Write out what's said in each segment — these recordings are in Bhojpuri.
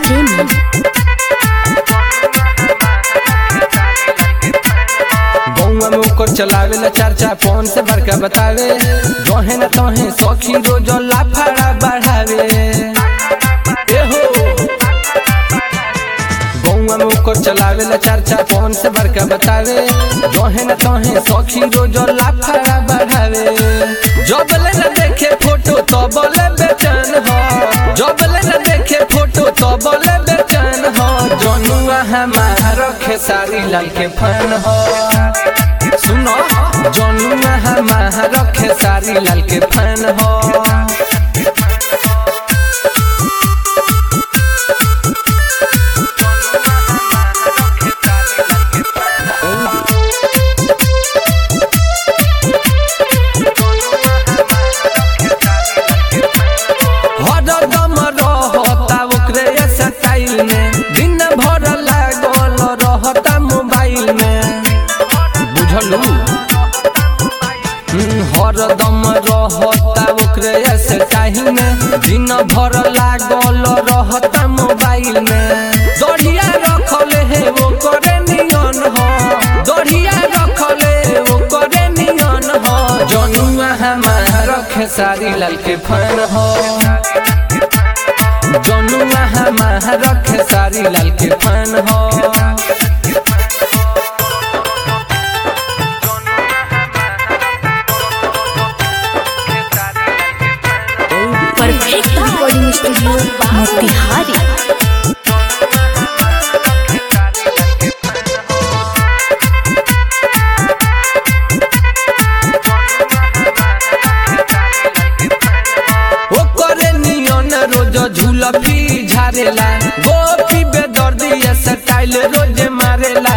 प्रेमी गौवा में ओकर चलावे ला चार चार फोन से बड़का बतावे जोहे न तोहे सौखी रोज लाफाड़ा बढ़ावे ए हो गौवा में ओकर चलावे ला चार चार फोन से बड़का बतावे जोहे न तोहे सौखी रोज लाफाड़ा बढ़ावे जबले न देखे फोटो तो बोले बेचैन हो जबले न देखे फोटो तो बोले बेचैन हो जनुआ हमारा खेसारी लाल के फैन हो सुनो जनुआ हमारा खेसारी लाल के फैन हो हरदम रहता ओकरे स्टाइल में दिन भर लागल रहता मोबाइल में बुझलू हम्म, हरदम रहता ओकरे स्टाइल में दिन भर लागल रहता मोबाइल में दढ़िया रखले है वो करे नियन हो दढ़िया रखले वो करे नियन हो जनुआ हमारा खेसारी लाल के फैन हो जनुआ हमारा खेसारी लाल के फैन हो परफेक्ट रिकॉर्डिंग स्टूडियो मोतिहारी ओकरे नियन रोज झूलफी झारेला गोपी बेदर्दी स्टाइल रोज मारेला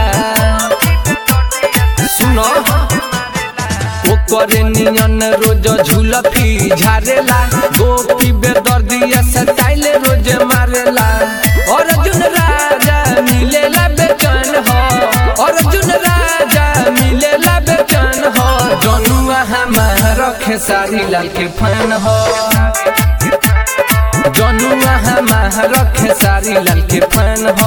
सुनो ओकरे नियन रोज झूलफी झारेला गोपी बेदर्दी स्टाइल रोज मारेला अर्जुन राजा मिलेला बेचैन हो अर्जुन राजा मिलेला बेचैन हो जनुआ हमारा खेसारी लाल के फैन हो जनुआ हमारा खेसारी लाल के फैन हो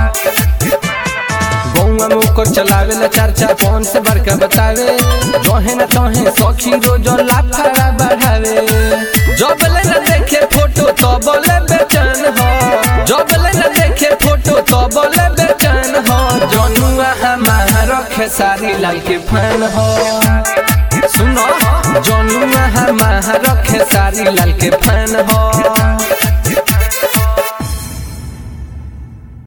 गौवा में ओकर चलावे ला चार चार फोन से बड़का बतावे जोहे न तोहे सौखी रोज लाफाड़ा बढ़ावे जबले न देखे फोटो तो बोले बेचैन हो जबले न देखे फोटो तो बोले बेचैन हो जनुआ हमारा खेसारी लाल के फैन हो सुनो जनुआ हमारा खेसारी लाल के फैन हो